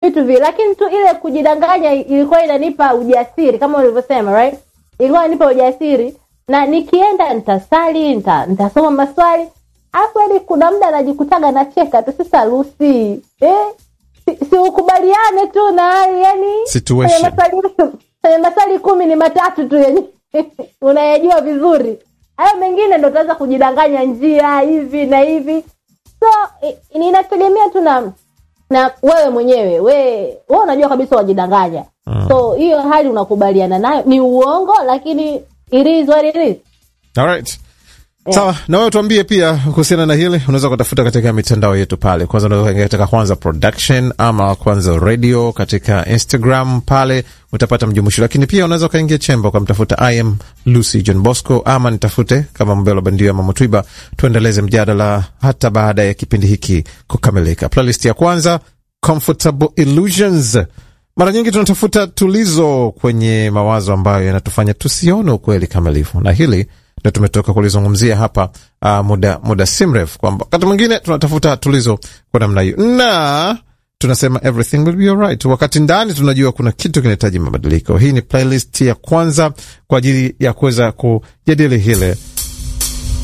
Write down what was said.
vitu vile, lakini tu ile kujidanganya ilikuwa inanipa ujasiri kama ulivyosema, right? Ilikuwa inanipa ujasiri, na nikienda nitasali, nita, nitasoma maswali, alafu hadi kuna muda najikutaga nacheka tu. Sasa Lucy, eh, si, si ukubaliane tu na hali yani, Situation. kwenye maswali kwenye maswali kumi ni matatu tu yenye unayajua vizuri, hayo mengine ndo utaweza kujidanganya njia hivi na hivi so i- ninategemea tu na na wewe mwenyewe we wewe unajua kabisa wajidanganya mm. so hiyo hali unakubaliana nayo ni uongo lakini it is what it is Alright. Sawa, na wewe tuambie pia kuhusiana na hili. Unaweza kutafuta katika mitandao yetu pale, kwanza unaweza kuingia katika Kwanza Production ama Kwanza Radio katika Instagram, pale utapata mjumuisho, lakini pia unaweza ukaingia chemba ukamtafuta I am Lucy John Bosco ama nitafute kama Mbelo Bandio ama Mutwiba, tuendeleze mjadala hata baada ya kipindi hiki kukamilika. Playlist ya kwanza Comfortable Illusions. Mara nyingi tunatafuta tulizo kwenye mawazo ambayo yanatufanya tusione ukweli kamilifu, na hili ndo tumetoka kulizungumzia hapa uh, muda, muda si mrefu, kwamba wakati mwingine tunatafuta tulizo kwa namna hiyo na tunasema everything will be alright, wakati ndani tunajua kuna kitu kinahitaji mabadiliko. Hii ni playlist ya kwanza kwa ajili ya kuweza kujadili hile